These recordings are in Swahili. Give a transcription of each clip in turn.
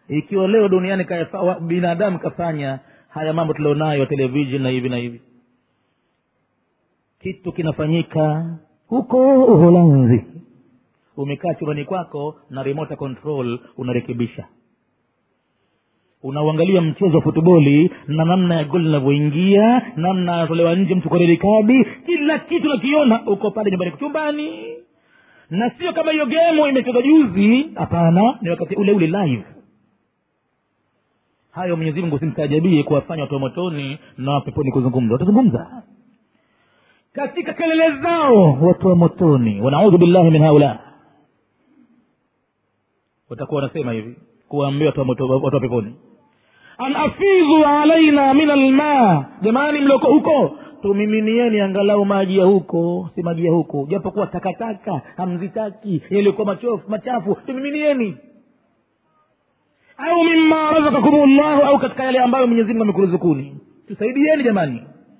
ikiwa leo duniani kaefa- wa- binadamu kafanya haya mambo tulionayo television na hivi na hivi kitu kinafanyika huko uholanzi umekaa chumbani kwako na remote control unarekebisha unauangalia mchezo wa futboli na namna ya goli linavyoingia namna anatolewa nje mtu kwa redi kadi kila kitu nakiona uko pale nyumbani chumbani na sio kama hiyo gemu imechezwa juzi hapana ni wakati ule ule live hayo mwenyezi mungu simstaajabie kuwafanya watu wa motoni na wa peponi kuzungumza watazungumza katika kelele zao watu wa motoni wanaudhu billahi min haula watakuwa wanasema hivi kuwaambia watu wa moto- watu wa peponi an afidhu alaina min alma jamani mlioko huko tumiminieni angalau maji ya huko si maji ya huko japokuwa takataka hamzitaki yaliyokuwa machofu machafu tumiminieni au mima razakakum llahu au katika yale ambayo mwenyezi mungu amekuruzukuni tusaidieni jamani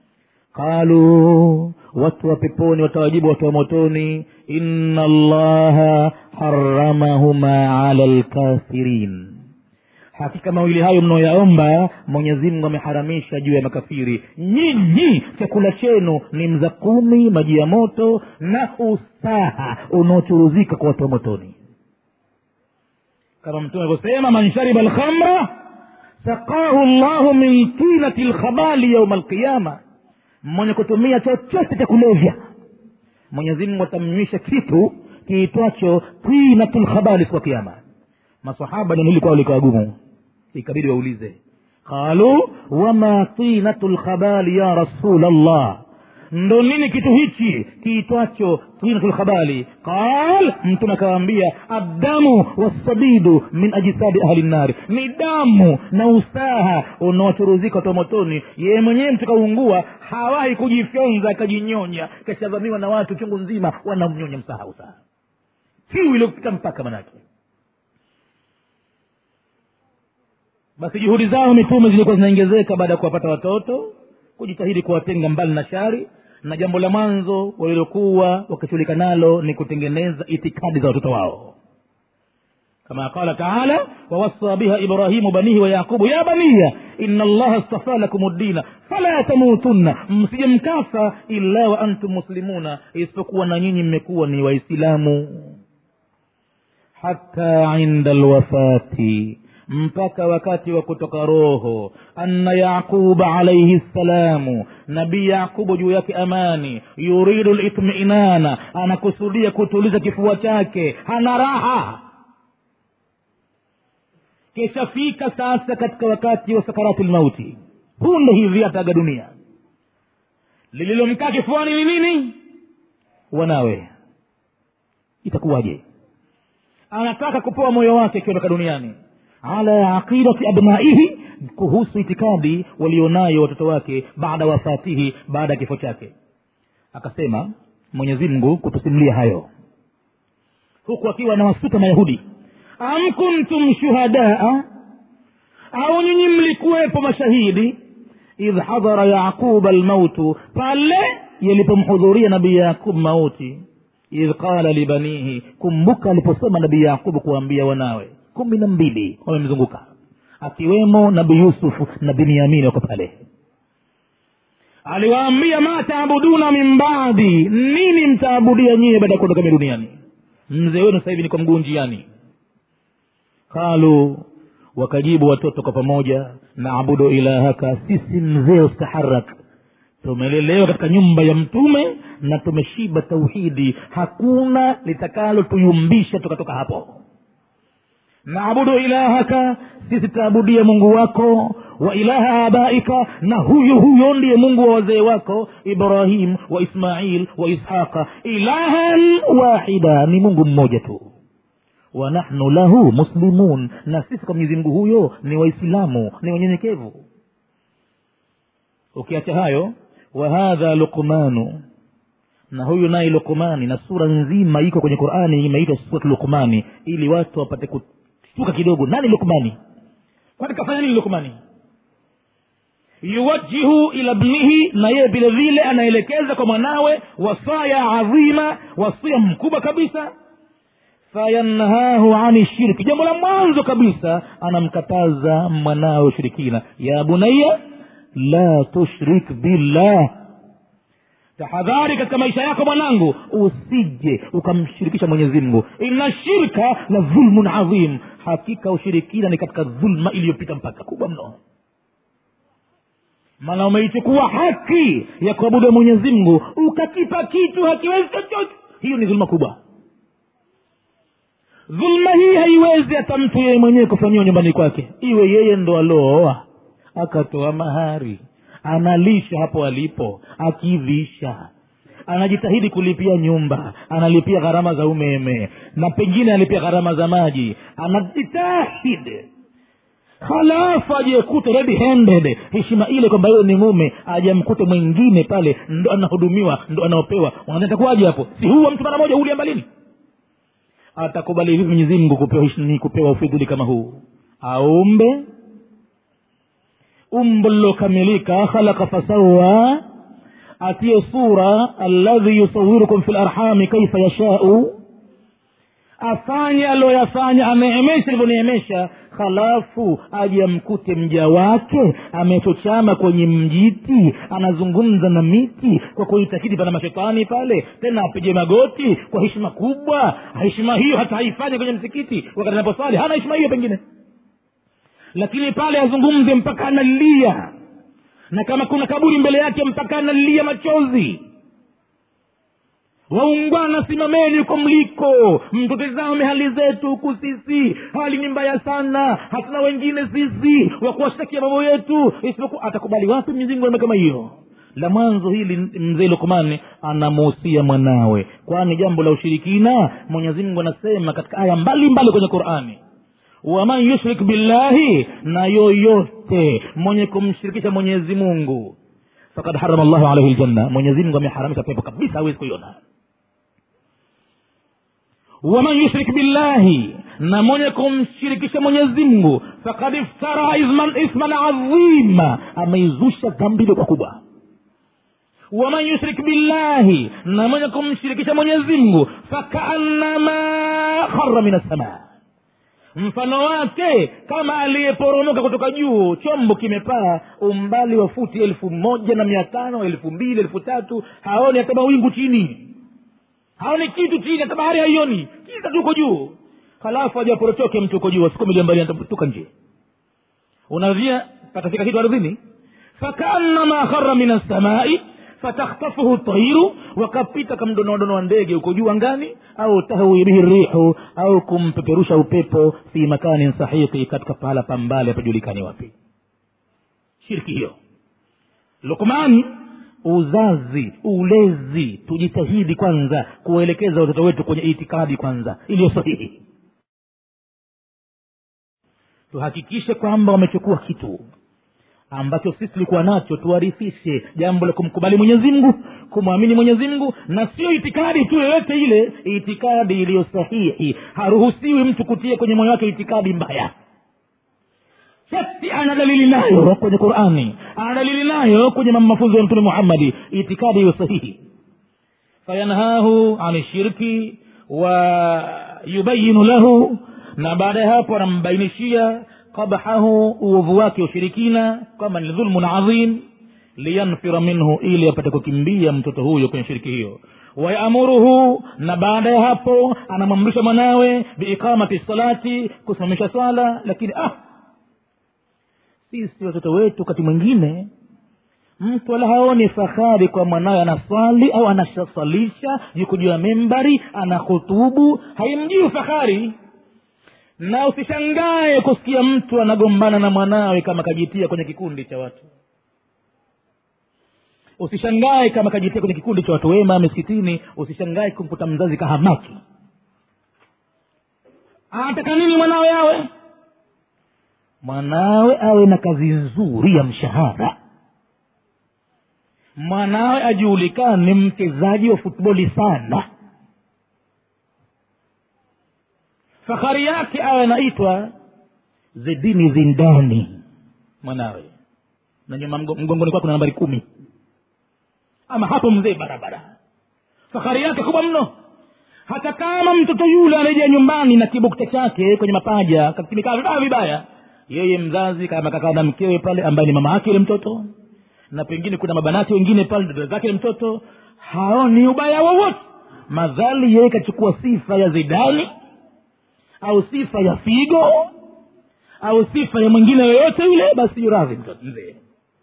qalu watu wa peponi watawajibu watu wa motoni inna allaha haramahuma ala lkafirin hakika mawili hayo mnaoyaomba mwenyezi mungu ameharamisha juu ya makafiri nyinyi chakula chenu ni mza kumi maji ya moto na usaha unaochuruzika kwa watu wa motoni kama mtume alivyosema man shariba lkhamra saqahu llahu min tinati lkhabali yauma alqiyama mwenye kutumia chochote cha kulevya mwenyezi mungu atamnywisha kitu kiitwacho tinatu lkhabali siku ya kiama masahaba neno hili kwao likawa gumu ikabidi waulize qalu wama tinatu lkhabali ya rasul llah ndo nini kitu hichi kiitwacho tinatu lkhabali qal mtume akawaambia addamu wassadidu min ajisadi ahli nnari ni damu na usaha unaochuruzika watu wa motoni yeye mwenyewe mtu kaungua hawahi kujifyonza akajinyonya kashavamiwa na watu chungu nzima wanamnyonya msaha usaha kiu iliyopita mpaka manake basi juhudi zao mitume zilikuwa zinaongezeka baada ya kuwapata watoto kujitahidi kuwatenga mbali na shari na jambo la mwanzo walilokuwa wakishughulika nalo ni kutengeneza itikadi za watoto wao kama qala taala wawasa biha ibrahimu banihi wa yaqubu ya baniya ina allaha stafa lakum ddina fala tamutunna msije mkafa illa wa antum muslimuna isipokuwa na nyinyi mmekuwa ni waislamu hata inda lwafati mpaka wakati wa kutoka roho anna yaquba alaihi ssalamu nabii yaqubu juu yake amani yuridu litminana anakusudia kutuliza kifua chake hana raha kishafika sasa katika wakati wa sakarati lmauti punde hivi ataga dunia lililomkaa kifuani ni nini wanawe itakuwaje anataka kupoa moyo wake akiondoka duniani ala aqidati abnaihi kuhusu itikadi walionayo watoto wake baada wafatihi baada ya kifo chake akasema mwenyezi mungu kutusimulia hayo huku akiwa anawasuta mayahudi am kuntum shuhadaa au nyinyi mlikuwepo mashahidi idh hadhara yaquba lmautu pale yalipomhudhuria nabii yaqub mauti idh qala libanihi kumbuka aliposema nabii yaqubu kuwaambia wanawe kumi na mbili wamemzunguka akiwemo nabii yusufu na binyamini wako pale aliwaambia ma taabuduna min baadi nini mtaabudia nyie baada ya kuondoka mi duniani mzee wenu sasa hivi niko mguu njiani qalu wakajibu watoto kwa pamoja naabudu ilahaka sisi mzee ustaharak tumelelewa katika nyumba ya mtume na tumeshiba tauhidi hakuna litakalo tuyumbisha tukatoka hapo naabudu ilahaka sisi tutaabudia mungu wako wa ilaha abaika na huyo huyo ndiye mungu wa wazee wako ibrahim wa ismail wa ishaqa ilahan wahida ni mungu mmoja tu wa nahnu lahu muslimun na sisi kwa mwenyezi mungu huyo ni waislamu ni wanyenyekevu ukiacha hayo wa hadha luqmanu na huyu naye luqmani na sura nzima iko kwenye qurani imeitwa surat luqmani ili watu wapate kushtuka kidogo nani luqmani kwani kafanya nini luqmani yuwajihu ila bnihi na yeye vile vile anaelekeza kwa mwanawe wasaya adhima wasia mkubwa kabisa fayanhahu ani shirki jambo la mwanzo kabisa anamkataza mwanawe ushirikina ya bunaya la tushrik billah tahadhari katika maisha yako mwanangu usije ukamshirikisha mwenyezi mungu inna shirka la dhulmun adhim hakika ushirikina ni katika dhulma iliyopita mpaka kubwa mno maana umeichukua haki ya kuabudu mwenyezi mungu ukakipa kitu hakiwezi chochote hiyo ni dhulma kubwa dhulma hii haiwezi hata mtu yeye mwenyewe kufanyiwa nyumbani kwake iwe yeye ndo alooa akatoa mahari analisha hapo alipo akivisha anajitahidi kulipia nyumba analipia gharama za umeme na pengine analipia gharama za maji anajitahidi halafu ajekute ready handed heshima ile kwamba yeye ni mume ajamkute mwingine pale ndo anahudumiwa ndo anaopewa unatakuwaje hapo si huwa mtu mara moja ulia mbalini atakubali vipi mwenyezi mungu kupewa, kupewa ufidhuli kama huu aumbe umbo lilokamilika khalaqa fasawa atie sura alladhi yusawirukum fi larhami kaifa yashau afanye aliyoyafanya ameemesha alivyoneemesha halafu aje amkute mja wake amechochama kwenye mjiti anazungumza na miti kwa kuitakidi pana mashetani pale tena apige magoti kwa heshima kubwa heshima hiyo hata haifanye kwenye msikiti wakati anaposali hana heshima hiyo pengine lakini pale azungumze mpaka analia na kama kuna kaburi mbele yake mpaka analia machozi waungwana simameni huko mliko mtutizame hali zetu huku sisi hali ni mbaya sana hatuna wengine sisi wa kuwashtakia mambo yetu isipokuwa atakubali wapi mizingo kama hiyo la mwanzo hili mzee lukmani anamuhusia mwanawe kwani jambo la ushirikina mwenyezi mungu anasema katika aya mbalimbali kwenye qurani waman yushrik billahi na yoyote mwenye kumshirikisha mwenyezi mungu fakad harama llahu alaihi ljanna mwenyezi mungu ameharamisha pepo kabisa hawezi kuiona waman yushrik billahi na mwenye kumshirikisha mwenyezi mungu fakad iftara isman, isman adhima ameizusha dhambi iliyokuwa kubwa waman yushrik billahi na mwenye kumshirikisha mwenyezi mungu fakaannama khara min assamaa mfano wake kama aliyeporomoka kutoka juu chombo kimepaa umbali wa futi elfu moja na mia tano elfu mbili elfu tatu haoni hata mawingu chini haoni kitu chini hata bahari haioni kisa tuko juu halafu ajaporochoke mtu uko juu asikumilia mbali atatuka nje unavia patafika kitu ardhini fakaannama khara min assamai fatakhtafuhu tairu wakapita kamdonodono wa ndege huko juu angani au tahwi bihi rihu au kumpeperusha upepo fi makanin sahiqi katika pahala pambale hapajulikani wapi shirki hiyo lukmani uzazi ulezi tujitahidi kwanza kuwaelekeza watoto wetu kwenye itikadi kwanza iliyo sahihi tuhakikishe kwamba wamechukua kitu ambacho sisi tulikuwa nacho tuwarithishe jambo la kumkubali mwenyezi mungu kumwamini mwenyezi mungu na sio itikadi tu yoyote ile itikadi iliyo sahihi haruhusiwi mtu kutia kwenye moyo wake itikadi mbaya shati ana dalili nayo kwenye qurani ana dalili nayo kwenye mafunzo ya mtume muhammadi itikadi hiyo sahihi fayanhahu ani shirki wa yubayinu lahu na baada ya hapo anambainishia qabhahu uovu wake ushirikina kama ni dhulmun adhim liyanfira minhu ili apate kukimbia mtoto huyo kwenye shiriki hiyo wayamuruhu na baada ya hapo anamwamrisha mwanawe biiqamati salati kusimamisha swala lakini ah sisi watoto wetu wakati mwingine mtu wala haoni fahari kwa mwanawe anaswali au anashasalisha yuko juu ya membari anahutubu haimjii fahari na usishangae kusikia mtu anagombana na mwanawe kama kajitia kwenye kikundi cha watu usishangae kama kajitia kwenye kikundi cha watu wema misikitini usishangae kumkuta mzazi kahamaki anataka nini mwanawe awe mwanawe awe na kazi nzuri ya mshahara mwanawe ajulikane mchezaji wa futboli sana fahari yake awe anaitwa zedini zindani mwanawe na nyuma mgongoni kwake na nambari kumi ama hapo mzee barabara fahari yake kubwa mno hata kama mtoto yule anarejea nyumbani na kibukta chake kwenye mapaja kimekaa vibaya vibaya yeye mzazi kama kakaa na mkewe pale ambaye ni mama yake yule mtoto na pengine kuna mabanati wengine pale dada zake yule mtoto haoni ubaya wowote madhali yeye kachukua sifa ya zidani au sifa ya figo au sifa ya mwingine yoyote yule basi yuradhi mtoto mzee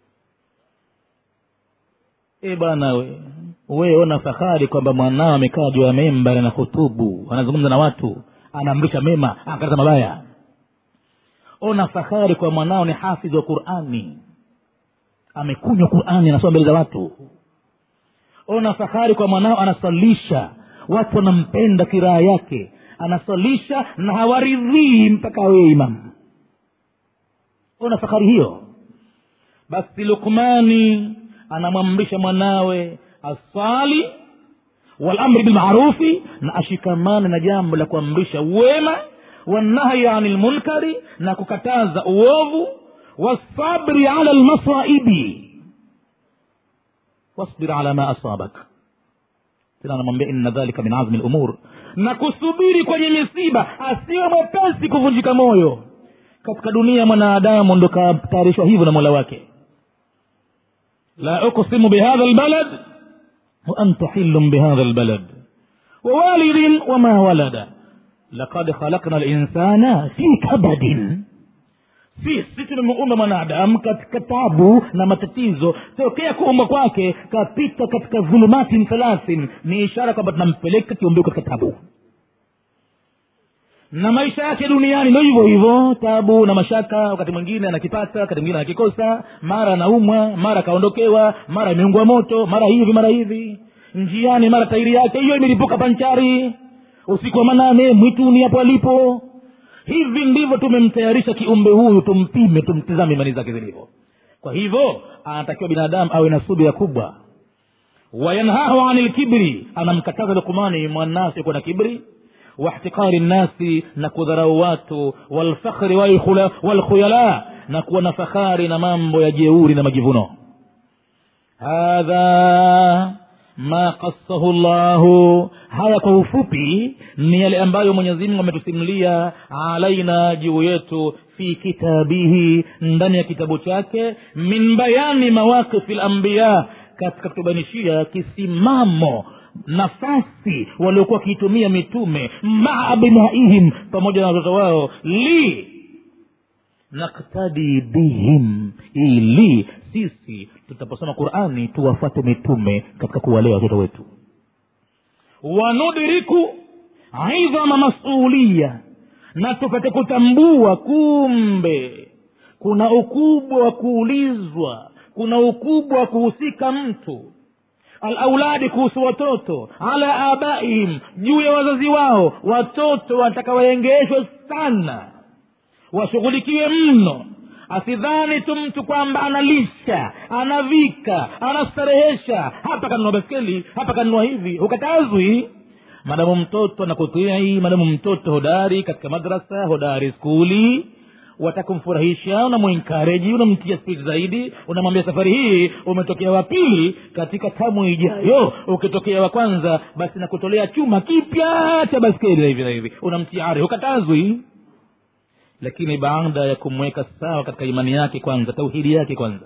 e bwana we we ona fahari kwamba mwanao amekaa juu ya memba na hutubu anazungumza na watu anaamrisha mema akataza mabaya ona fahari kwa mwanao ni hafidhi wa qurani amekunywa qurani anasoma mbele za watu ona fahari kwa mwanao anasalisha watu wanampenda kiraa yake anasalisha na hawaridhii mpaka awewe imamu ona fahari hiyo basi lukmani anamwamrisha mwanawe asali walamri bilmarufi na ashikamane na jambo la kuamrisha wema wanahyi ani lmunkari na kukataza uovu wasabri ala lmasaibi wasbir ala ma asabak tena anamwambia inna dhalika min azmi lumur na kusubiri kwenye misiba asiwe mwepesi kuvunjika moyo katika dunia mwanadamu ndo katayarishwa hivyo na mola wake la uqsimu bihadha lbalad وأنت حل بهذا البلد ووالد وما ولد لقد خلقنا الإنسان في كبد sisi tumemuumba mwanadamu katika tabu na matatizo tokea kuumba kwake kapita katika dhulumatin thalathin ni ishara kwamba tunampeleka kiumbio katika tabu na maisha yake duniani ndo hivyo hivyo tabu na mashaka wakati mwingine anakipata wakati mwingine anakikosa mara anaumwa mara akaondokewa mara imeungwa moto mara hivi mara hivi njiani mara tairi yake hiyo imelipuka panchari usiku wa manane mwituni hapo alipo hivi ndivyo tumemtayarisha kiumbe huyu tumpime tumtizame imani zake zilivyo kwa hivyo anatakiwa binadamu awe na subira kubwa wayanhahu ani lkibri anamkataza lukumani mwanasi kuwa na kibri واحتقار الناس نكذروا watu والفخر والخيلاء نكون na fahari na mambo ya jeuri na majivuno hadha ma qassahu llahu haya kwa ufupi ni yale ambayo mwenyezimungu ametusimulia alaina juu yetu fi kitabihi ndani ya kitabu chake min bayani mawaqifi lambiya katika kutubainishia kisimamo nafasi waliokuwa wakiitumia mitume maa abnaihim pamoja na watoto wao li naktadi bihim ili sisi tutaposoma qurani tuwafuate mitume katika kuwalea watoto wetu wanudriku idhama masulia na tupate kutambua kumbe kuna ukubwa wa kuulizwa kuna ukubwa wa kuhusika mtu alauladi kuhusu watoto ala abaihim juu ya wazazi wao watoto wanataka waengeshwe sana washughulikiwe mno asidhani tu mtu kwamba analisha anavika anastarehesha hapa kanunua baskeli hapa kanunua hivi hukatazwi madamu mtoto anakutii madamu mtoto hodari katika madrasa hodari skuli watakumfurahisha unamwenkareji unamtia spidi zaidi unamwambia safari hii umetokea wa pili katika tamu ijayo ukitokea wa kwanza basi nakutolea chuma kipya cha baskeli na hivi na hivi unamtia ari hukatazwi lakini baada ya kumweka sawa katika imani yake kwanza tauhidi yake kwanza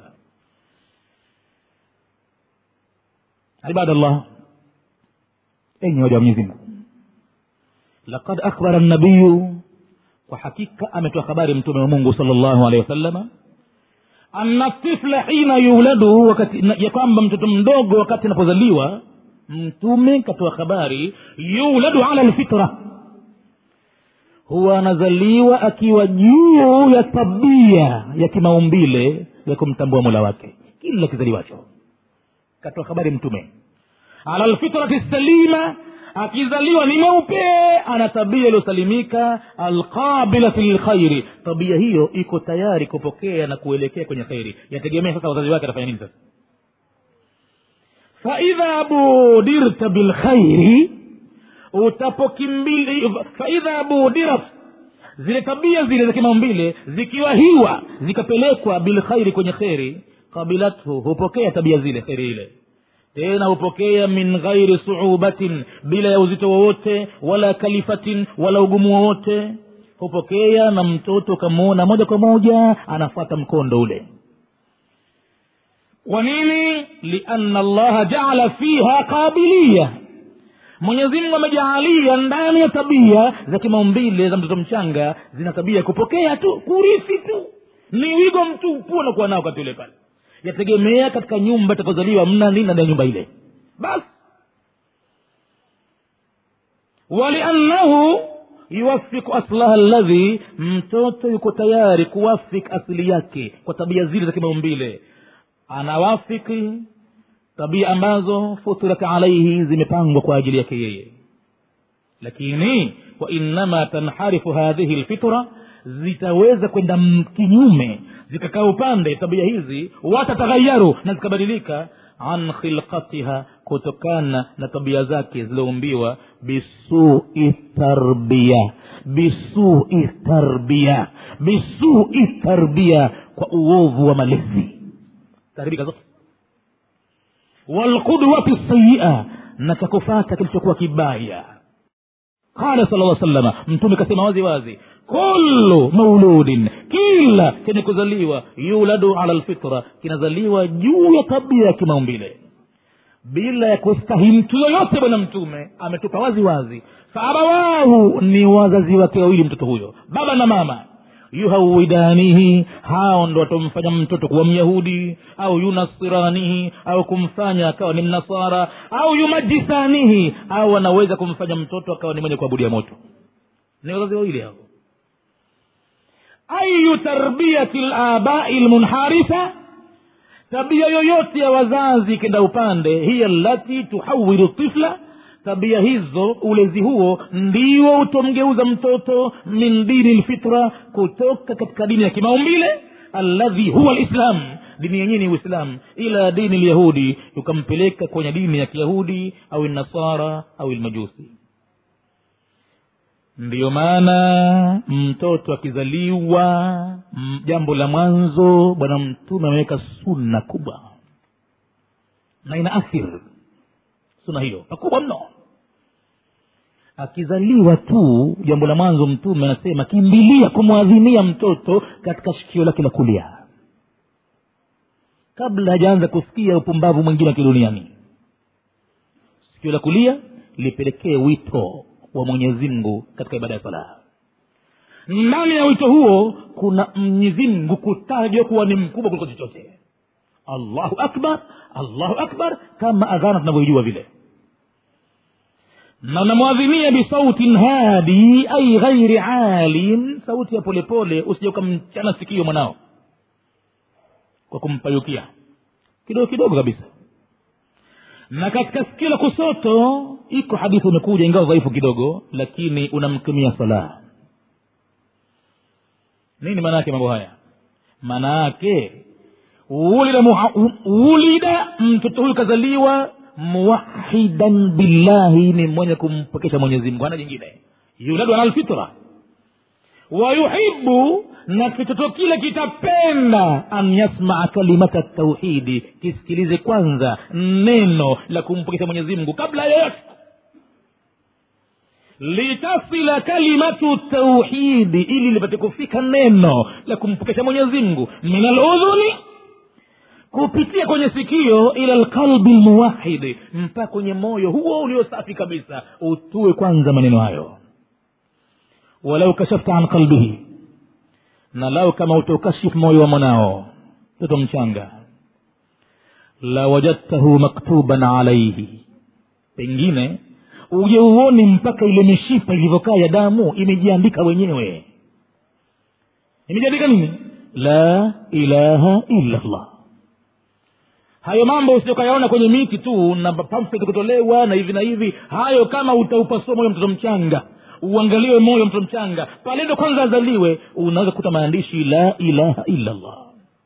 ibadallah enyi waja wa mwenyezi mungu laqad akhbara nabiyu kwa hakika ametoa habari mtume wa mungu sal llahu alehi wasalama anna tifla hina yuladu wakati ya kwamba mtoto mdogo wakati anapozaliwa mtume katoa habari yuladu ala lfitra huwa anazaliwa akiwa juu ya tabia ya kimaumbile ya kumtambua mola wake kila kizaliwacho katoa habari mtume ala lfitrati salima akizaliwa ni mweupe ana tabia iliyosalimika alqabilati lilkhairi tabia hiyo iko tayari kupokea na kuelekea kwenye kheri yategemea sasa wazazi wake atafanya nini sasa faidha budirta bilkhairi utapokimbili faidha budirat zile tabia zile za kimaumbile zikiwahiwa zikapelekwa bilkhairi kwenye kheri qabilathu hupokea tabia zile kheri ile tena hupokea min ghairi suubatin bila ya uzito wowote wala kalifatin wala ugumu wowote hupokea na mtoto ukamwona moja kwa moja anafuata mkondo ule kwa nini liana allaha jaala fiha qabiliya mwenyezimngu amejaalia ndani ya tabia za kimaumbile za mtoto mchanga zina tabia ya kupokea tu kurithi tu ni wigo mtupu anakuwa nao wakati ule pale yategemea katika nyumba itakozaliwa mna nini ndani ya nyumba ile basi waliannahu yuwafiku aslaha alladhi mtoto yuko tayari kuwafik asili yake kwa tabia zile za kimaumbile anawafiki tabia ambazo futirat alaihi zimepangwa kwa ajili yake yeye lakini wainama tanharifu hadhihi lfitra zitaweza kwenda kinyume zikakaa upande tabia hizi watataghayaru na zikabadilika an khilqatiha kutokana na tabia zake zilizoumbiwa bisui tarbia bisui tarbia bisui tarbia kwa uovu wa malezi taharibika zote walqudwati sayia na cha kufata kilichokuwa kibaya qala sala lla salama mtume kasema wazi wazi kullu mauludin kila chenye kuzaliwa yuladu ala lfitra kinazaliwa juu ya tabia ya kimaumbile bila ya kustahi mtu yoyote bwana mtume ametupa wazi wazi faabawahu ni wazazi wake wawili mtoto huyo baba na mama yuhawidanihi hao ndo watamfanya mtoto kuwa myahudi au yunasiranihi au kumfanya akawa ni mnasara au yumajisanihi au anaweza kumfanya mtoto akawa ni mwenye kuabudia moto ni wazazi wawili hao ayu tarbiyati labai lmunharifa tabia yoyote ya wazazi ikenda upande hiya lati tuhawilu tifla tabia hizo ulezi huo ndio utomgeuza mtoto min dini lfitra kutoka katika dini ya kimaumbile alladhi huwa lislam dini yenyewe ni uislam ila dini lyahudi ukampeleka kwenye dini ya kiyahudi au nasara au lmajusi ndiyo maana mtoto akizaliwa m- jambo la mwanzo bwana mtume ameweka sunna kubwa na ina athir sunna hiyo pakubwa mno akizaliwa tu jambo la mwanzo mtume anasema kimbilia kumwadhinia mtoto katika shikio lake la kulia kabla hajaanza kusikia upumbavu mwingine wa kiduniani sikio la kulia lipelekee wito wa mwenyezi mungu katika ibada ya sala ndani ya wito huo kuna mwenyezi mungu kutajwa kuwa ni mkubwa kuliko chochote allahu akbar allahu akbar kama adhana tunavyoijua vile na unamwadhinia bisautin hadi ai ghairi alin sauti ya polepole usija ukamchana sikio mwanao kwa kumpayukia kidogo kidogo kabisa na katika sikio la kusoto iko hadithi imekuja ingawa dhaifu kidogo lakini unamkimia sala nini maana yake mambo haya maana yake ulida, muha- ulida mtoto huyu kazaliwa muwahidan billahi ni mwenye kumpokesha mwenyezi mungu hana jingine yuladu ala lfitra wayuhibu na kitoto kile kitapenda an yasmaa kalimata tauhidi kisikilize kwanza neno la kumpokesha mwenyezi mungu kabla ya yoyote litasila kalimatu tauhidi ili lipate kufika neno la kumpokesha mwenyezi mungu min aludhuni kupitia kwenye sikio ila lqalbi lmuwahidi mpaka kwenye moyo huo ulio safi kabisa utue kwanza maneno hayo walau kashafta an qalbihi na lau kama utaukashifu moyo wa mwanao mtoto mchanga la wajadtahu maktuban alaihi pengine uje uone mpaka ile mishipa ilivyokaa ya damu imejiandika wenyewe imejiandika nini la ilaha illa llah hayo mambo usiokayaona kwenye miti tu na pamphlet kutolewa na hivi na hivi hayo kama utaupasua moyo mtoto mchanga uangaliwe moyo mtoto mchanga pale ndo kwanza azaliwe unaweza kukuta maandishi la ilaha illa llah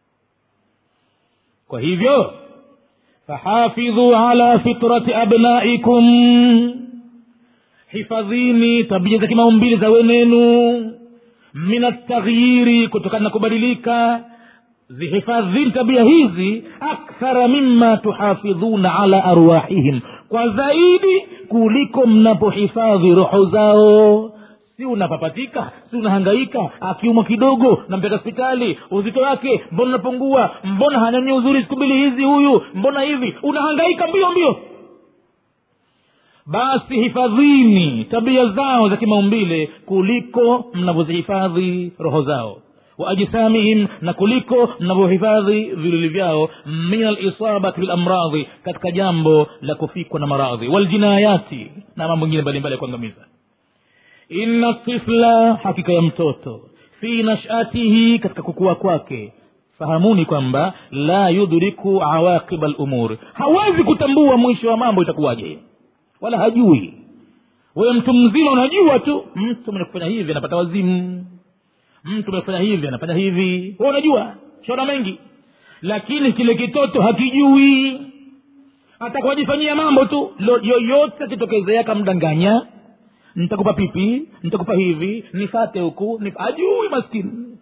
kwa hivyo fahafidhu ala fitrati abnaikum hifadhini tabia za kimaumbili za wenenu min altaghyiri kutokana na kubadilika zihifadhini tabia hizi akthara mima tuhafidhuna ala arwahihim kwa zaidi kuliko mnapohifadhi roho zao si unapapatika si unahangaika akiumwa kidogo nampeka hospitali uzito wake mbona unapungua mbona hanyonyi uzuri siku mbili hizi huyu mbona hivi unahangaika mbio mbio basi hifadhini tabia zao za kimaumbile kuliko mnavyozihifadhi roho zao waajsamihim na kuliko mnavyohifadhi viluli vyao min alisabati bilamradhi katika jambo la kufikwa na maradhi waljinayati na mambo mengine mbalimbali ya kuangamiza inna tifla hakika ya mtoto fi nashatihi katika kukua kwake fahamuni kwamba la yudriku awaqiba lumur hawezi kutambua mwisho wa mambo itakuwaje wala hajui wewe mtu mzima unajua tu mtu mwenye kufanya hivi anapata wazimu mtu mwenye kufanya hivi anafanya hivi we unajua shona mengi lakini kile kitoto hakijui atakuwajifanyia mambo tu yoyote akitokezea kamdanganya nitakupa pipi nitakupa hivi nifate huku nif... ajui maskini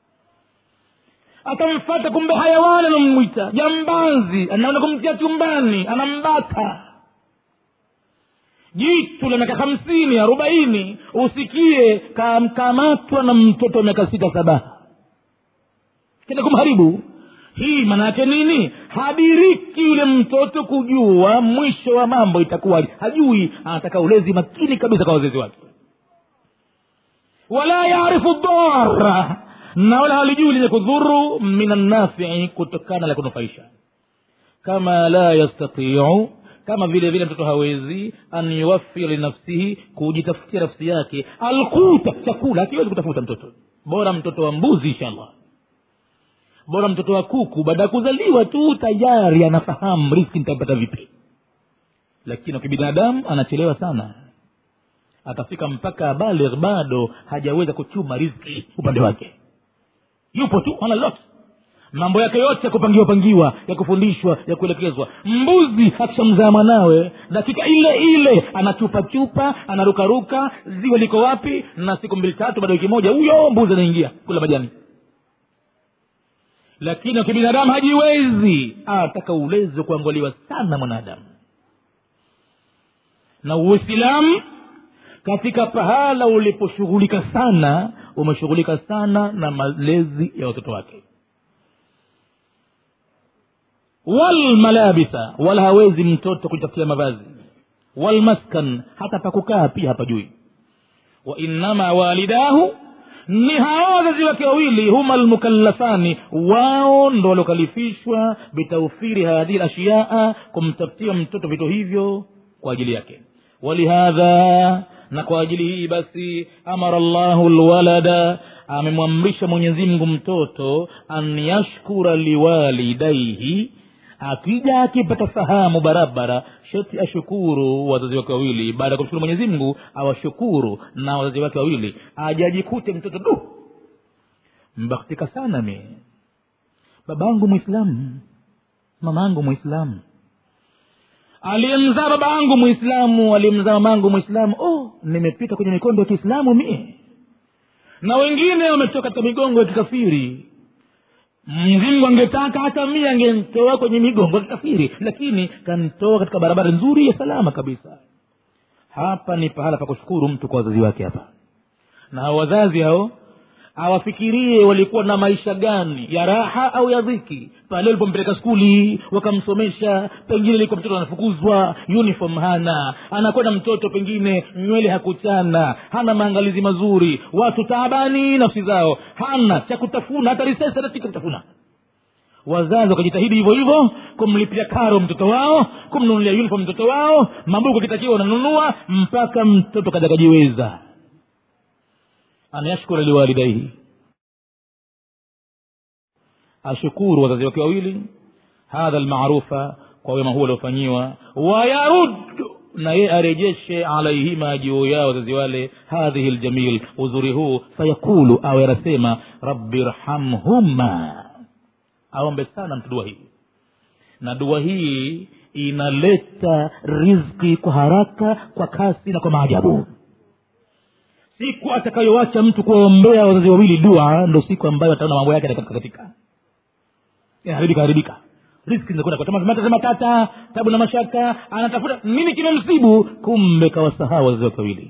atamfata kumbe hayawani anamwita jambazi anaenda kumtia chumbani anambata jitu la miaka hamsini arobaini usikie kamkamatwa na mtoto wa miaka sita saba kenda kumharibu hii maana yake nini hadiriki yule mtoto kujua mwisho wa mambo itakuwa hajui anataka ulezi makini kabisa kwa wazazi wake wala yaarifu dara na wala halijui lenye kudhuru min annafii kutokana la kunufaisha kama la yastatiu kama vile vile mtoto hawezi an yuwafia linafsihi kujitafutia nafsi yake alkuta chakula akiwezi kutafuta mtoto bora mtoto wa mbuzi inshallah bora mtoto wa kuku baada ya kuzaliwa tu tayari anafahamu riski nitapata vipi lakini wa kibinadamu anachelewa sana atafika mpaka baligh bado hajaweza kuchuma rizki upande wake yupo tu ana lot mambo yake yote ya kupangiwa pangiwa ya kufundishwa ya kuelekezwa mbuzi akishamzaa mwanawe dakika ile ile anachupa chupa anarukaruka ziwe liko wapi na siku mbili tatu baada ya wiki moja huyo mbuzi anaingia kula majani lakini wakibinadamu hajiwezi ataka ulezi wa kuangaliwa sana mwanadamu na uislamu katika pahala uliposhughulika sana umeshughulika sana na malezi ya watoto wake walmalabisa wala hawezi mtoto kujitafutia mavazi walmaskan hata pakukaa pia hapajui wainama walidahu ni hao wazazi wake wawili huma almukallafani wao ndo waliokalifishwa bitaufiri hadhihi lashiyaa kumtafutia mtoto vitu hivyo kwa ajili yake walihadha na kwa ajili hii basi amara llahu lwalada amemwamrisha mwenyezimngu mtoto an yashkura liwalidaihi akija akipata fahamu barabara sheti ashukuru wazazi wake wawili baada ya kumshukuru mwenyezi mungu awashukuru na wazazi wake wawili ajajikute mtoto du mbaktika sana mi babangu mwislamu mamangu mwislamu aliyemzaa baba yangu mwislamu aliyemzaa mamangu mwislamu oh nimepita kwenye mikondo ya kiislamu mie na wengine wametoka katika migongo ya kikafiri mzingu angetaka hata mie angentoa kwenye migongo ya kikafiri lakini kantoa katika barabara nzuri ya salama kabisa hapa ni pahala pa kushukuru mtu kwa wazazi wake hapa na hao wazazi hao awafikirie walikuwa na maisha gani ya raha au ya dhiki pale walipompeleka skuli wakamsomesha pengine ilikuwa mtoto anafukuzwa uniform hana anakwenda mtoto pengine nywele hakuchana hana maangalizi mazuri watu taabani nafsi zao hana cha kutafuna hata risasi hata chika kutafuna wazazi wakajitahidi hivyo hivyo kumlipia karo mtoto wao kumnunulia uniform mtoto wao mabuku akitakiwa wananunua mpaka mtoto kaja kajiweza an yashkura liwalidaihi ashukuru wazazi wake wawili hadha lmarufa kwa wema huo aliofanyiwa wayarud na ye arejeshe alaihima juu yao wazazi wale hadhihi ljamil uzuri huu fayaqulu awe anasema rabbi rhamhuma aombe sana mtu dua hii na dua hii inaleta rizki kwa haraka kwa kasi na kwa maajabu siku atakayowacha mtu kuwaombea wazazi wawili dua ndo siku ambayo ataona mambo yake katika inaharibika haribika riski zinakwenda kwa tamaa matata matata tabu na mashaka anatafuta nini kimemsibu kumbe kawasahau wazazi wake wawili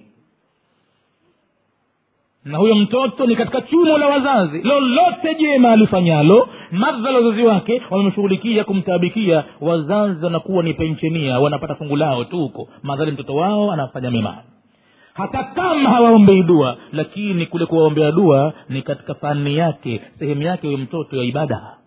na huyo mtoto ni katika chumo la wazazi lolote jema alifanyalo madhala wazazi wake wamemshughulikia kumtaabikia wazazi wanakuwa ni penchenia wanapata fungu lao tu huko madhali mtoto wao anafanya mema hata kama hawaombei dua lakini kule kuwaombea dua ni katika fani yake sehemu yake huyo mtoto ya ibada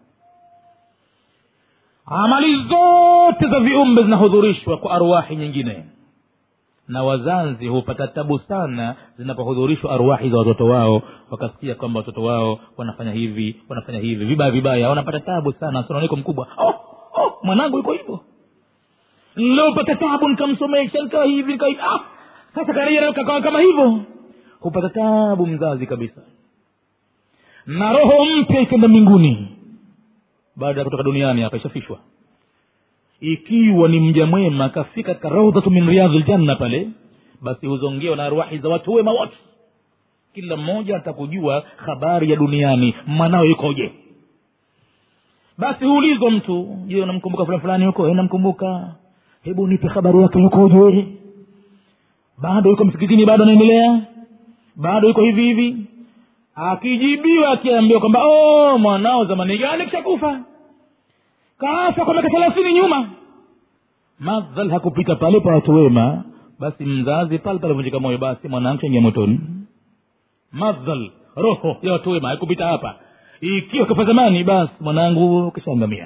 amali zote za viumbe zinahudhurishwa kwa arwahi nyingine na wazazi hupata tabu sana zinapohudhurishwa arwahi za watoto wao wakasikia kwamba watoto wao wanafanya hivi wanafanya hivi vibaya vibaya wanapata tabu sana sononeko mkubwa oh, oh, mwanangu yuko hivyo niliopata tabu nikamsomesha nikawa hivi nikawa hivi ah, sasa karejea kakawa kama hivyo hupata tabu mzazi kabisa na roho mpya ikenda mbinguni baada ya kutoka duniani hapa ishafishwa ikiwa ni mja mwema akafika katika raudhatu min riyadhi ljanna pale basi huzongewa na arwahi za watu wema wote kila mmoja atakujua habari ya duniani mwanao yukoje basi huulizwa mtu je unamkumbuka fulani fulani huko "Eh, namkumbuka hebu nipe habari yake yukoje bado yuko msikitini bado anaendelea bado yuko hivi hivi akijibiwa akiambiwa kwamba oh, mwanao zamani gani kishakufa kaafa kwa miaka thelathini nyuma madhal hakupita pale pa watu wema basi mzazi pale pale vunjika moyo basi mwanangu chaingia motoni madhal roho ya watu wema haikupita hapa ikiwa kafa zamani basi mwanangu kishaangamia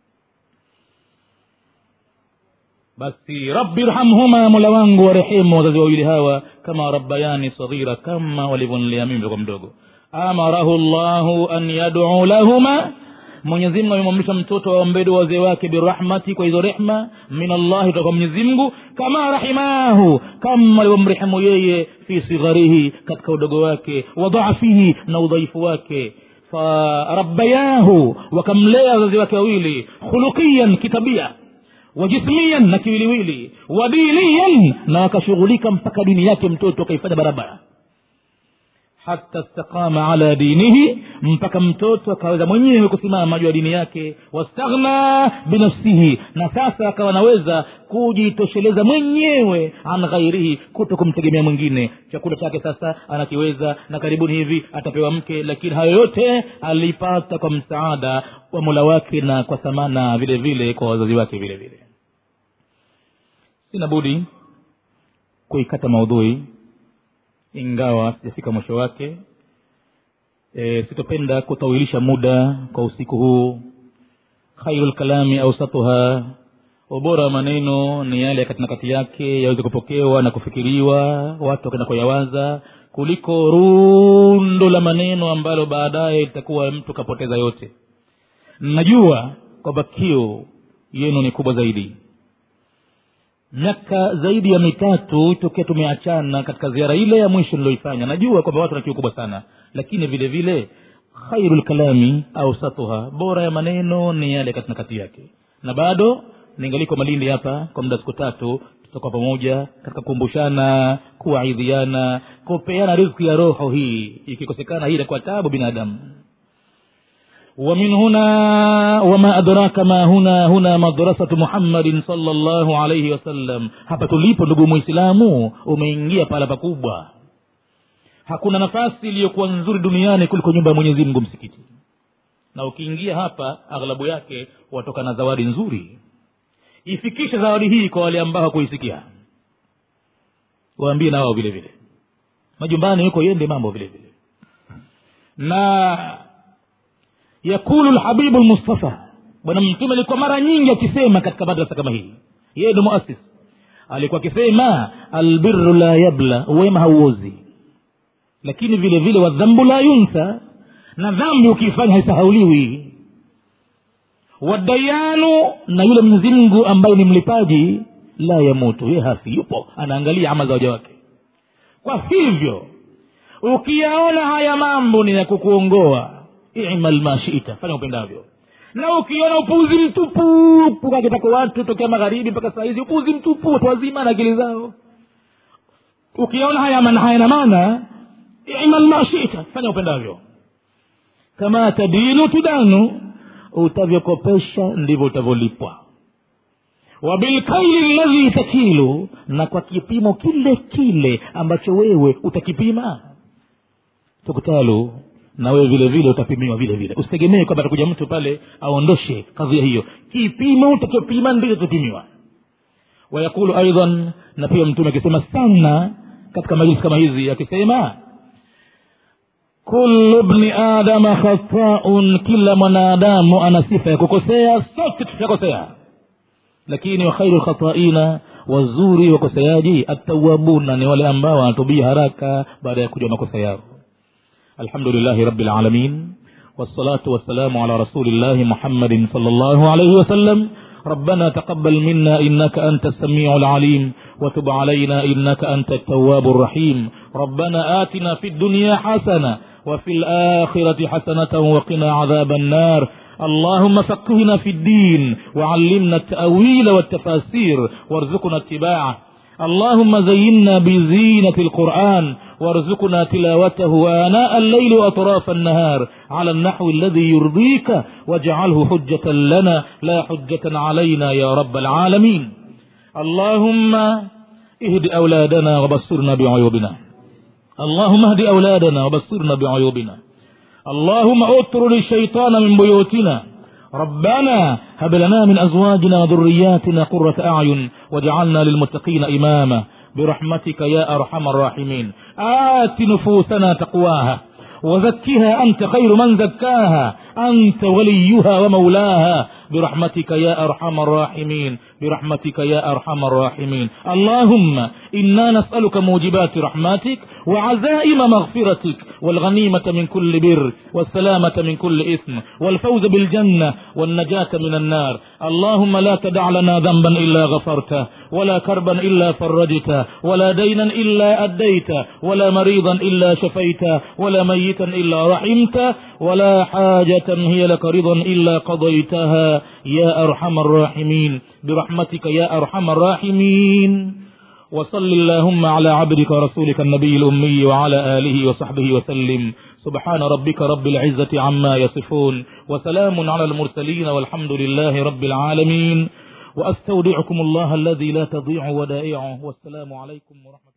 basi rabbi irhamhuma mola wangu warehemu wazazi wawili hawa kama rabbayani saghira kama walivyonilea mimi kwa mdogo amarahu llahu an yaduu lahuma mwenyezimngu amemwamrisha mtoto aombee dua wazee wake birahmati kwa hizo rehma min allahi kutoka kwa mwenyezimngu kama rahimahu kama alivyomrehemu yeye fi sigharihi katika udogo wake wa dhaafihi na udhaifu wake farabbayahu wakamlea wazazi wake wawili khuluqiyan kitabia wajismiyan na kiwiliwili wadiniyan na wakashughulika mpaka dini yake mtoto akaifanya barabara hata staqama ala dinihi mpaka mtoto akaweza mwenyewe kusimama juu ya dini yake wastaghna binafsihi na sasa akawa anaweza kujitosheleza mwenyewe an ghairihi kuto kumtegemea mwingine chakula chake sasa anakiweza na karibuni hivi atapewa mke lakini hayo yote alipata kwa msaada wa mola wake na kwa thamana vile vile kwa wazazi wake vile vile sina budi kuikata maudhui ingawa sijafika mwisho wake e, sitopenda kutawilisha muda kwa usiku huu khairu lkalami ausatuha ubora wa maneno ni yale ya kati na kati yake yaweze kupokewa na kufikiriwa watu wakenda kuyawaza kuliko rundo la maneno ambalo baadaye litakuwa mtu kapoteza yote najua kwamba kiu yenu ni kubwa zaidi miaka zaidi ya mitatu tokea tumeachana katika ziara ile ya mwisho niliyoifanya najua kwamba watu na kiu kubwa sana lakini vile vile khairu lkalami ausatuha bora ya maneno ni yale katina kati yake na bado ningaliko malindi hapa kwa muda siku tatu tutakuwa pamoja katika kukumbushana kuwaidhiana kupeana rizki ya roho hii ikikosekana hii inakuwa tabu binadamu ومن هنا وما أدراك ما هنا هنا مدرسة محمد صلى الله عليه وسلم hapa tulipo ndugu mwislamu umeingia pahala pakubwa hakuna nafasi iliyokuwa nzuri duniani kuliko nyumba ya mwenyezi mungu msikiti na ukiingia hapa aghlabu yake watoka na zawadi nzuri ifikishe zawadi hii kwa wale ambao hakuisikia waambie na wao vile vile majumbani yuko yende mambo vile vile na yakulu lhabibu lmustafa bwana mtume alikuwa mara nyingi akisema katika madrasa kama hii yeye ndo muasis alikuwa akisema albiru la yabla wema hauozi lakini vile vile wadhambu la yunsa na dhambi ukiifanya haisahauliwi wadayanu na yule mwenyezi mungu ambaye ni mlipaji la yamutu ye hafi yupo anaangalia ama za waja wake kwa hivyo ukiyaona haya mambo ni ya kukuongoa imal ma shita fanya upendavyo na ukiona upuzi mtupu kakitako watu tokea magharibi mpaka saa hizi upuzi mtupu watu wazima na akili zao ukiona haya mana hayana maana imal ma shita fanya upendavyo kama tadinu tudanu utavyokopesha ndivyo utavyolipwa wabilkaili ladhi takilu na kwa kipimo kile kile ambacho wewe utakipima tukutalu na wewe vile vile utapimiwa vile vile usitegemee kwamba atakuja mtu pale aondoshe kadhia hiyo kipimo utakopima ndicho tutapimiwa wayaqulu aidan na pia mtume akisema sana katika majlisi kama hizi akisema kullu bni adama khataun kila mwanadamu ana sifa ya kukosea sote tutakosea lakini wa khairu lkhataina wazuri wakoseaji attawabuna ni wale ambao wanatubia haraka baada ya kujua makosa yao alhamdulillahi rabbil alamin والصلاة والسلام على رسول الله محمد صلى الله عليه وسلم ربنا تقبل منا إنك أنت السميع العليم وتب علينا إنك أنت التواب الرحيم ربنا آتنا في الدنيا حسنة وفي الآخرة حسنة وقنا عذاب النار اللهم فقهنا في الدين وعلمنا التأويل والتفاسير وارزقنا اتباعه اللهم زينا بزينة القرآن وارزقنا تلاوته آناء الليل وأطراف النهار على النحو الذي يرضيك واجعله حجة لنا لا حجة علينا يا رب العالمين اللهم اهد أولادنا وبصرنا بعيوبنا اللهم اهد أولادنا وبصرنا بعيوبنا اللهم اطرد الشيطان من بيوتنا ربنا هب لنا من أزواجنا وذرياتنا قرة أعين واجعلنا للمتقين إماما برحمتك يا أرحم الراحمين آت نفوسنا تقواها وزكها أنت خير من زكاها أنت وليها ومولاها برحمتك يا أرحم الراحمين برحمتك يا أرحم الراحمين اللهم إنا نسألك موجبات رحمتك وعزائم مغفرتك والغنيمة من كل بر والسلامة من كل إثم والفوز بالجنة والنجاة من النار اللهم لا تدع لنا ذنبا إلا غفرته ولا كربا إلا فرجته ولا دينا إلا أديته ولا مريضا إلا شفيته ولا ميتا إلا رحمته ولا حاجة هي لك رضا إلا قضيتها يا أرحم الراحمين برحمتك يا أرحم الراحمين وصل اللهم على عبدك ورسولك النبي الأمي وعلى آله وصحبه وسلم سبحان ربك رب العزة عما يصفون وسلام على المرسلين والحمد لله رب العالمين وأستودعكم الله الذي لا تضيع ودائعه والسلام عليكم ورحمة